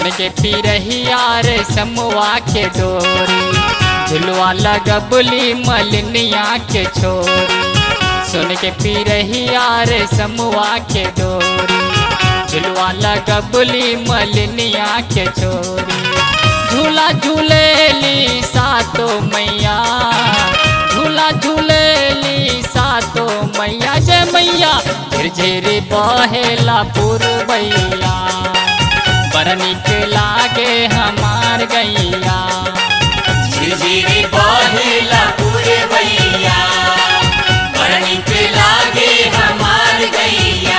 सुन के पिरहिया रे समुआ के डोरी झुलवा लगबली मलनिया के छोरी सुन के पिरहिया रे समुआ के डोरी झुलवा लगबली मलनिया के छोरी झूला झूलेली सातो मैया झूला झूलेली सातो मैया जय मैया झिरझिर बहेला पुरबैया बड़ निक लागे हमार गैया झिरझिरी बहेला पूरे भैया बड़ नीक लागे हमार गैया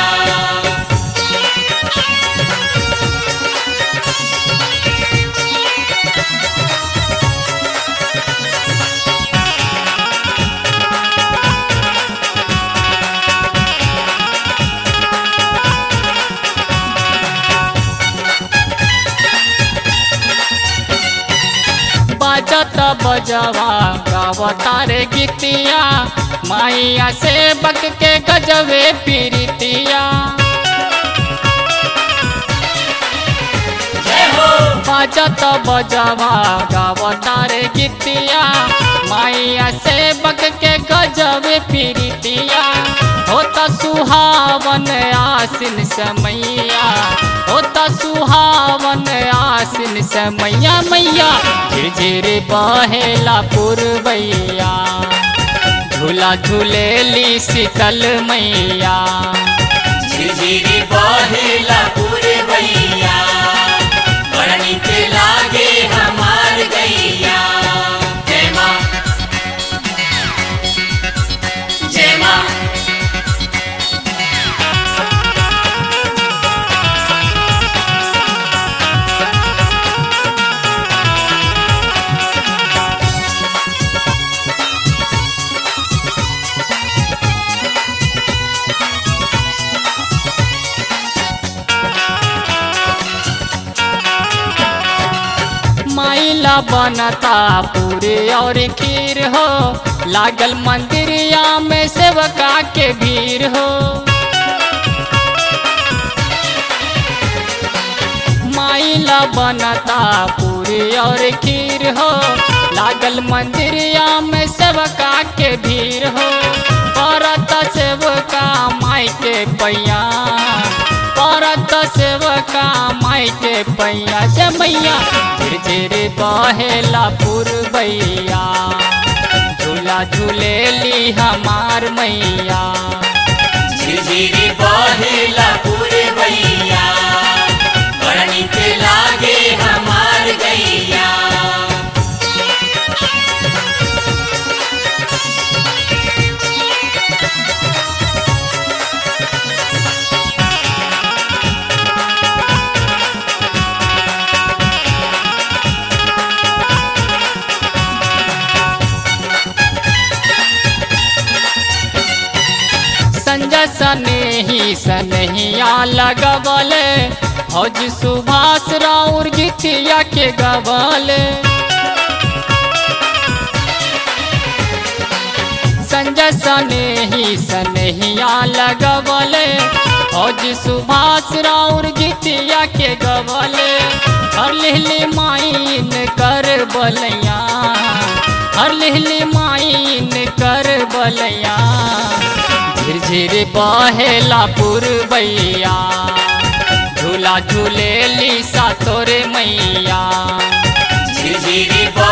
बजत बजवा गावता रे गीतिया माइया से बक के गजबे पीरितिया जय हो बजत बजवा गावता रे गीतिया माइया से बक के गजबे पीरितिया होता सुहावन आसिन समैया होता सुहावन आसिन समैया मैया झिरझिर बहेला पुरबैया झूला झूलेली शीतल मैया झिरझिरी बहेला पूरे भैया बड़ नीक लागे हमार गैया जय माँ जय माँ माइला बनता पूरे और खीर हो लागल मंदिरिया में सेवका के भीड़ हो माइला बनता पूरी और खीर हो लागल मंदिरिया में सेवका के भीड़ हो परत सेवका माई के पैया परत सेवका माई के पैया से मैया झिरझिर बहेला पुरबैया झूला झूलेली हमार मैया झिरझिरी बहेला पूरे भैया बड़ नीक लागे हमार गैया संजय सनेही सनहिया लगवले हौज सुभाष राउर गीतिया के गवले संजय सनेही सनहिया लगवले हौज सुभाष राउर गीतिया के गवले हर लिहली माइन कर बलैया हर लिहली माइन कर बलैया झिरझिर बहेला पुरबैया झूला झूलेली सा तोरे मैया झिरझिरी